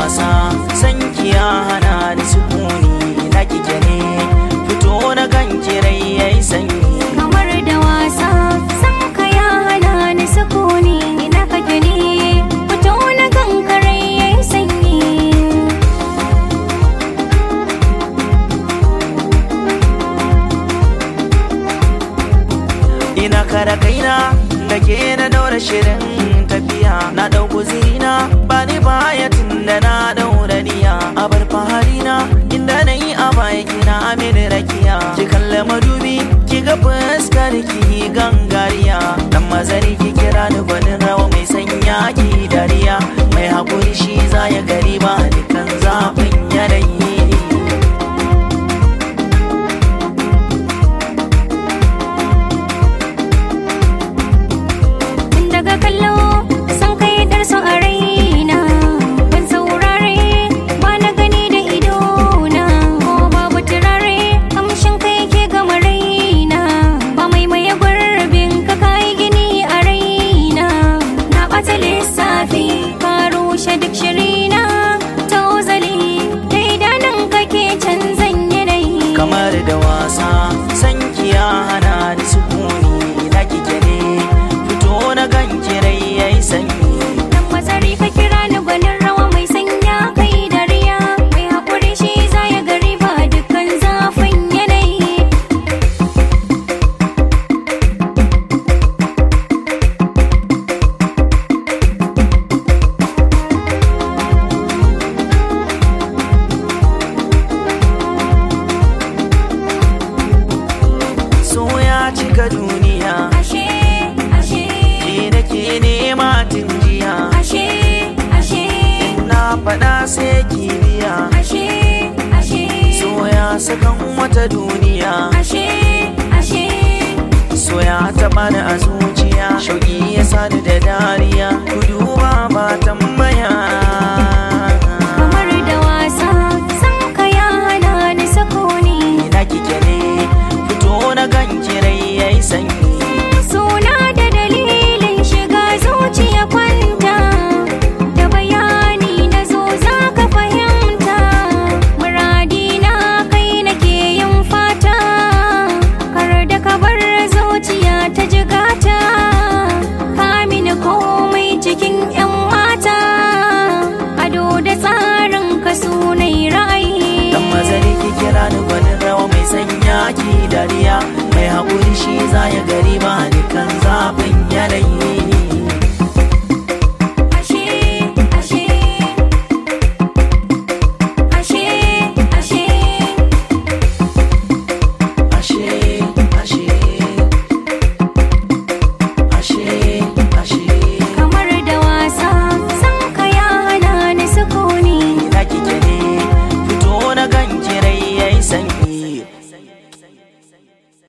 wasa san kiya hana ni sukuni na kike ne fito na kan kirai yayi sanyi kamar da wasa san ka ya hana ni sukuni ina kake ne fito na kankare yayi sanyi ina kara kaina da ke na daura shirin tafiya na dau guzirina ba ni baya tun da na daura niya a bar faharina inda na yi a baya kina amini rakiya ki kalla madubi ki ga fuskar ki gangariya dan mazari ki kira ni gwanin rawa mai sanya ki dariya mai hakuri shi za ya gari ba dukan zafin yanayi tun daga kallo san kai darso a raina ban saurare ba na gani da idona ko babu turare kamshin kai ke gama raina ba mai maye gurbin ka kai gini a raina na ɓata lissafi ka rushe duk shirina ta ozali da idanun kake canzan yanayi kamar da wasa san kiya hana ni sukuni na kike ne fito na kan kirai yayi sanyi Dan mazari ka kira ni gwanin rawa mai sanya kai dariya Mai haƙuri shi za ya gari ba dukkan zafin yanayi so ya cika duniya Ashe, ashe, ke nake nema tun jiya ashe, ashe, na faɗa sai kibiya ashe, ashe, so ya sakan wata duniya ashe, ashe so ya taɓa ni a zuciya shauƙi ya sani da dariya